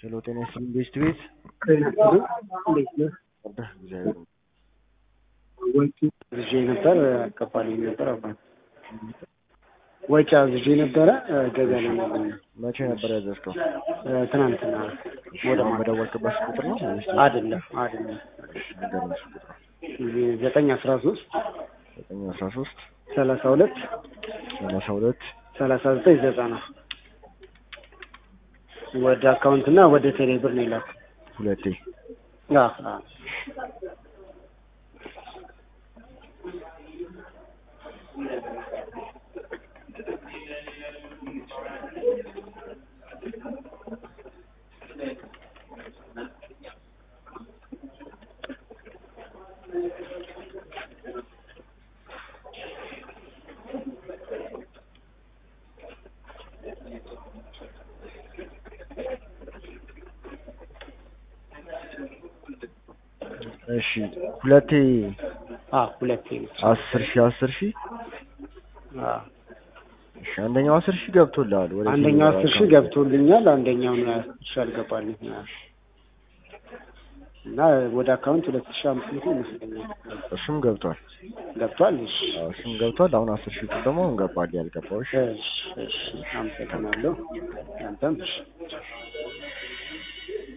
ሄሎ ጤና ይስጥልኝ ቤስት ቤት ጤና ይስጥልኝ እንዴት ነህ? ወርደህ እግዚአብሔር ወጪ አዝዤ ነበር አልገባልኝ ነበር አባት ወጪ አዝዤ ነበረ ገበያ ላይ ነበር መቼ ነበር ያዘዝከው? ትናንትና ወደ መደወልክበት ቁጥር ነው ወይስ አይደለም አይደለም ንገረኝ እሱ ቁጥር ዘጠኝ አስራ ሶስት ዘጠኝ አስራ ሶስት ሰላሳ ሁለት ሰላሳ ሁለት ሰላሳ ዘጠኝ ዘጠና ወደ አካውንት እና ወደ ቴሌ ብር ነው የላኩት። ሁለቴ አዎ አዎ እሺ ሁለቴ አዎ ሁለቴ ነው። አስር ሺህ አስር ሺህ አዎ እሺ አንደኛው አስር ሺህ ገብቶልሃል ወደ አንደኛው ቴሌብር አስር ሺህ አካውንት። ገብቶልኛል። አንደኛው ነው አስር ሺህ አልገባልኝ እና ወደ አካውንት ሁለት ሺህ አምስት መቶ ይመስለኛል እሱም ገብቷል ገብቷል። እሺ አዎ እሱም ገብቷል አሁን አስር ሺህ ብር ደግሞ እንገባል ያልገባው እሺ እሺ እሺ አመሰግናለሁ። አንተም እሺ